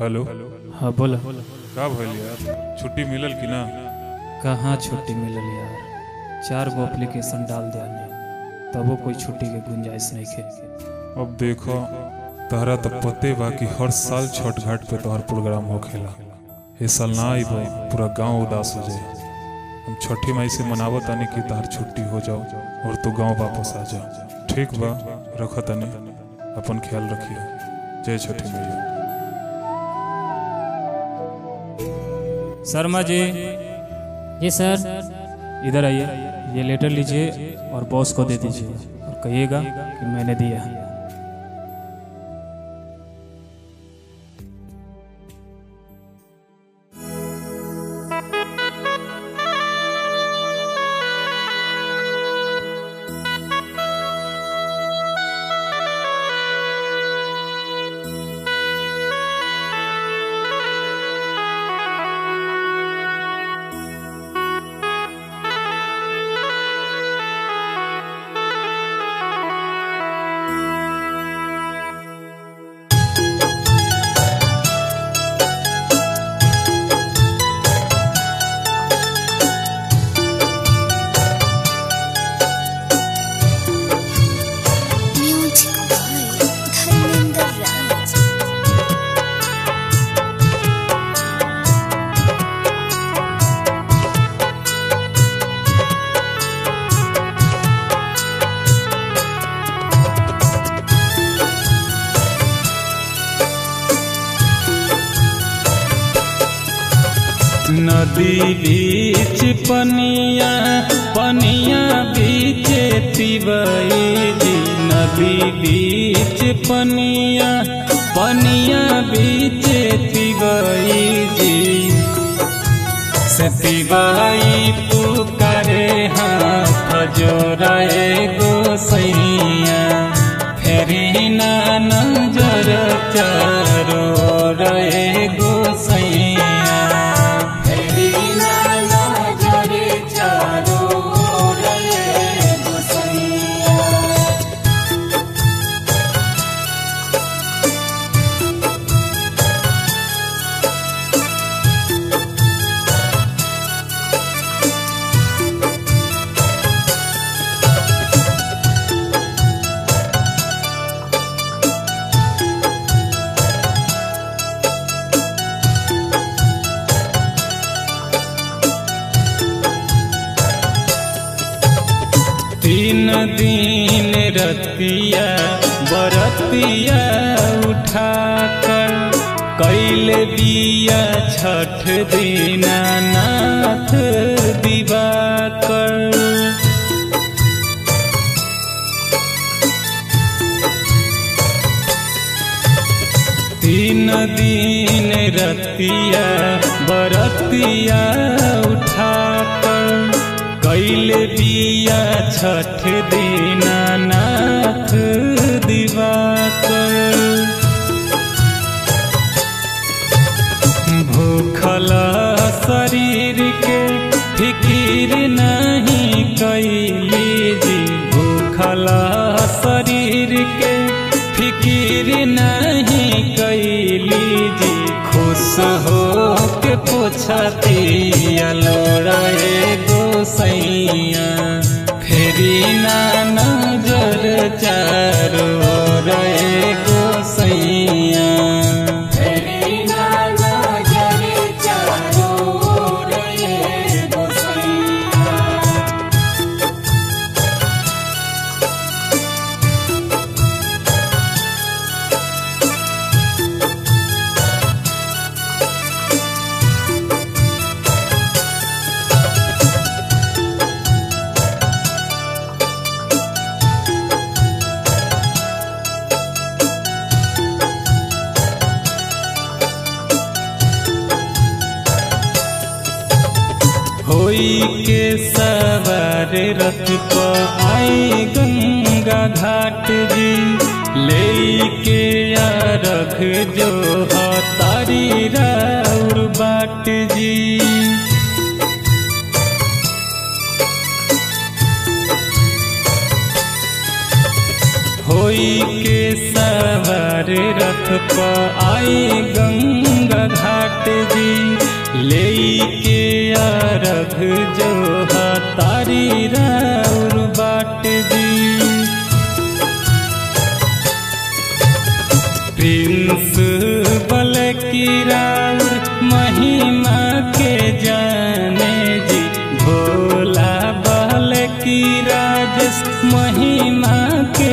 Hello हाँ बोला का भइल यार छुट्टी मिलल कि ना कहाँ छुट्टी मिलल यार चार गो एप्लीकेशन डाल दिया तबो कोई छुट्टी के गुंजाइश नहीं खे अब देखो तहरा तो पते बा कि हर साल छठ घाट पे तोहर प्रोग्राम होखेला ए साल ना आई पूरा गांव उदास हो जाए हम छठी माई से मनावत तानी कि तहर छुट्टी हो जाओ और तू गांव वापस आ जा ठीक बा रख तानी अपन ख्याल रखिए जय छठी मैया शर्मा जी जी सर इधर आइए ये लेटर लीजिए और बॉस को दे दीजिए और कहिएगा कि मैंने दिया Music by Dharmender Raj. नदी बीच पनिया पनिया बीच तिवई जी नदी बीच पनिया पनिया बीच तिवई जी से तिवई पुकारे हाथ जोड़े गोसैया फेरी ना नजर चारो रे गोसैया फेरी ना नजर चारो रे गोसैया तीन दिन रतिया बरतिया उठा कर कैल दिया छठ दीना नाथ दिवाकर तीन दिन रतिया बरतिया उठा कर कैल दिया छठ दीना नाथ दिवाकर भूखल शरीर के फिकीर नहीं कैली जी भूखल शरीर के फिकीर नहीं कैली जी खुश हो के पोछतिया लोड़े गोसैया फेरी ना नजर चारो रे गोसैया फेरी ना नजर चारो रे गोसैया होई के सवार रथ पर आई गंगा घाट जी ले के रख जो तारी राउर बाट जी होई के सवार रथ रथ पर आई गंगा घाट जी ले के अरघ जो तारी राउर बाट जी प्रिंस बल की राउर महिमा के जाने जी भोला बल की राजस महिमा के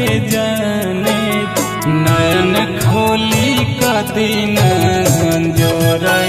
जाने नयन खोली कदीन जोरा